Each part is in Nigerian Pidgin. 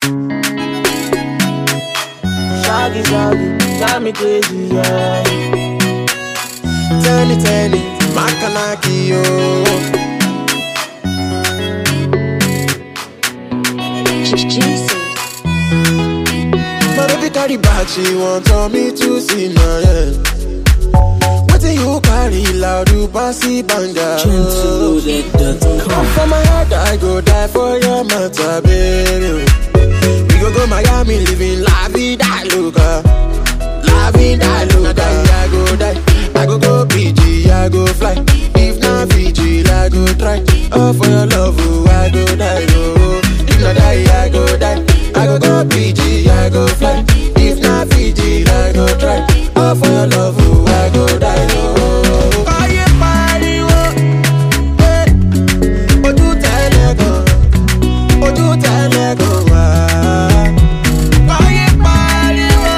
Shaggy, shaggy, drive me crazy, yeah. Tell it, tell it, Makanaki, yo. Jesus. My baby carry back, she want tell me to see my yeah. What do you carry loud, you bossy banga? Gentleloaded.com. For my heart, I go die for your matter, baby. We go go Miami, living la vida loca. La vida loca. I go die, I go go PG, I go fly. If not Fiji, I go try. Oh, for your love, oh, I go die, oh. If not die, I go die. I go go PG, I go fly. If not Fiji, I go try. Oh, for your love, oh, I go die, oh. Oye, pariwo, eh. Ojú tẹ́lẹ̀ gan, ojú tẹ́lẹ̀ gan wá. Oye, pariwo,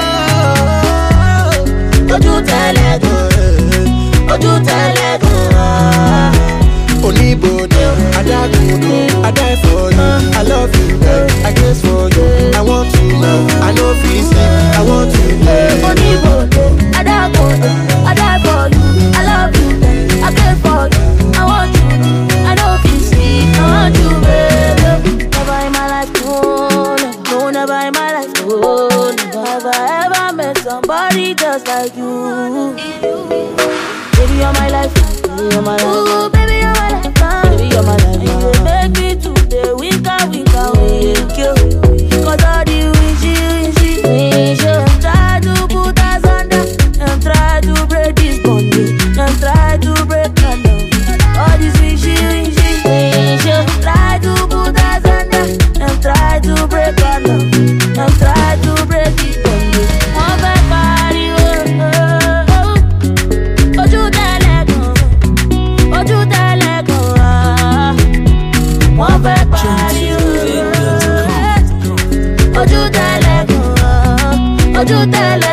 ojú tẹ́lẹ̀ gan, eh. ojú tẹ́lẹ̀ gan wá. Oníbodè, adágúndò, I die for you, I love you, girl, I guess for you, I want you now, I no fit sleep, I want you, yeah. Oníbodè, Adábodè, I die for you, I love you, I care for you, I want you, I know fit see, I want you, baby. Never in my life, no, no, no, never in my life, no, never ever met somebody just like you. Baby, you're my life, baby, you're my life. Ooh, baby, you're my life, baby, you're my life. You dey make me today weaker, weaker, weak, you. Cause all the wishy, wishy, wishy. Try to put us under, and try to break this bondage, and try to break our love. All this wishy, wishy, wishy. Try to put us under, and try to break our love, and try to break this bondage. Wọ́n fẹ́ pariwo, oh, oh. ojú tẹ́lẹ̀ gan, ojú tẹ́lẹ̀ gan wá. Wọ́n fẹ́ pariwo, ojú tẹ́lẹ̀ gan, ojú tẹ́lẹ̀